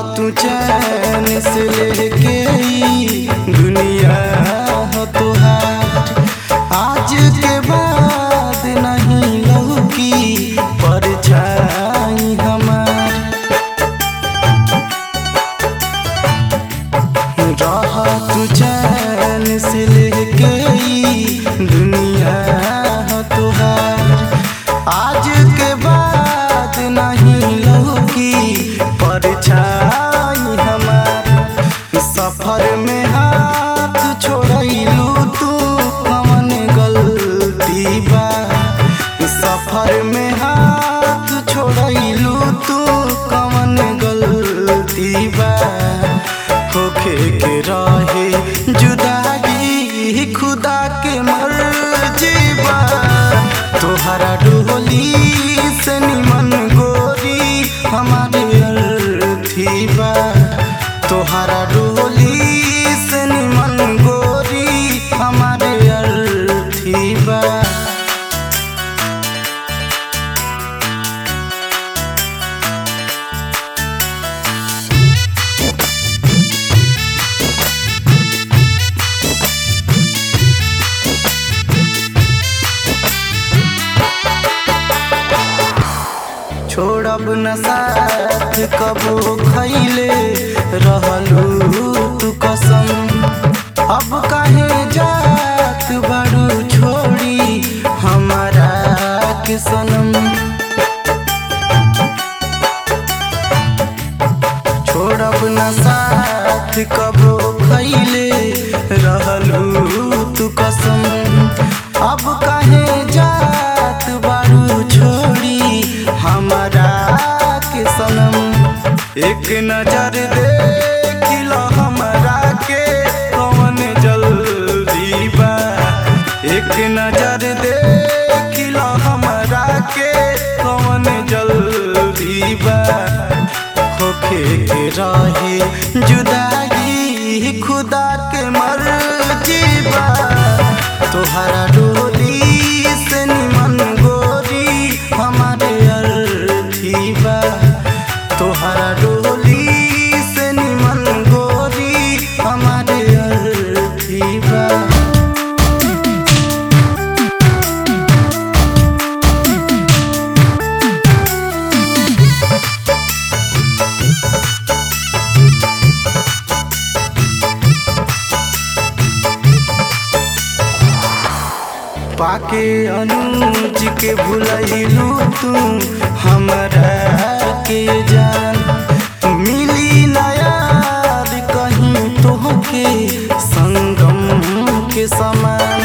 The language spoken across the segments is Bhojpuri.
तू चैन से लेके ई दुनिया हो तुहार आज के बाद नहीं लौकी परछाई हमार रह तू चैन से लेके ई दुनिया हो तुहार आज के बाद नहीं लौकी परछाई हमार सफर में हाथ छोड़लू तू कवन गलती बा सफर में हाथ छोड़लू तू कवन गलती बा होखे के रहे जुदाई खुदा के मर्जी बा तोहरा डोली से निमन गोरी हमारे अर्थी बा तोहरा डोली से निमन गोरी हमारे अर्थी बा छोड़ब न साथ कबो खैले रहलू तू कसम अब काहे जात बड़ू छोड़ी हमारा के सनम छोड़ब न साथ कबो खैले रहलू तू कसम अब काहे जात बारू छोड़ी हमारा के सनम एक नजर देख लो हमरा के कौन जल्दी बा एक नजर देख लो हमरा के कौन जल्दी बा होखे के रहे जुदाई खुदा के मर्जी बा तोहरा डोली से निमन गोरी हमारे अर्थी बा तोहरा डोली से निमन गोरी हमारे अर्थी बा पाके अनुज के भुलैलू तू हमरा के जान मिली नयार कहीं तोहके संगम के समान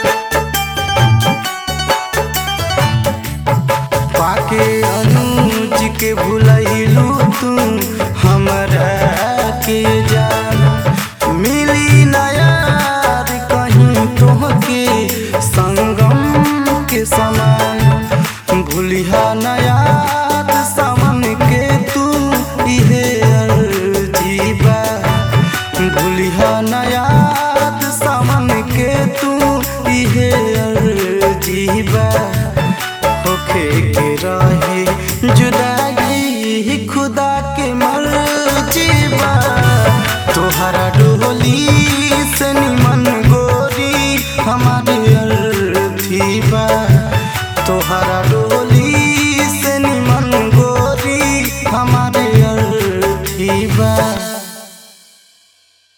पाके अनुज के भुलैलू तू हमरा के जान मिली नयार कहीं तोहके संगम के समान भूलिहा नयार सावन के तू इहे अर्जीबा भूलिहा नयार सावन के तू इहे अर्जीबा होखे के रहे जुदाई खुदा के मर्जी बा तोहरा डोली से निमन गोरी हमारे अर्थी बा तोहरा डोली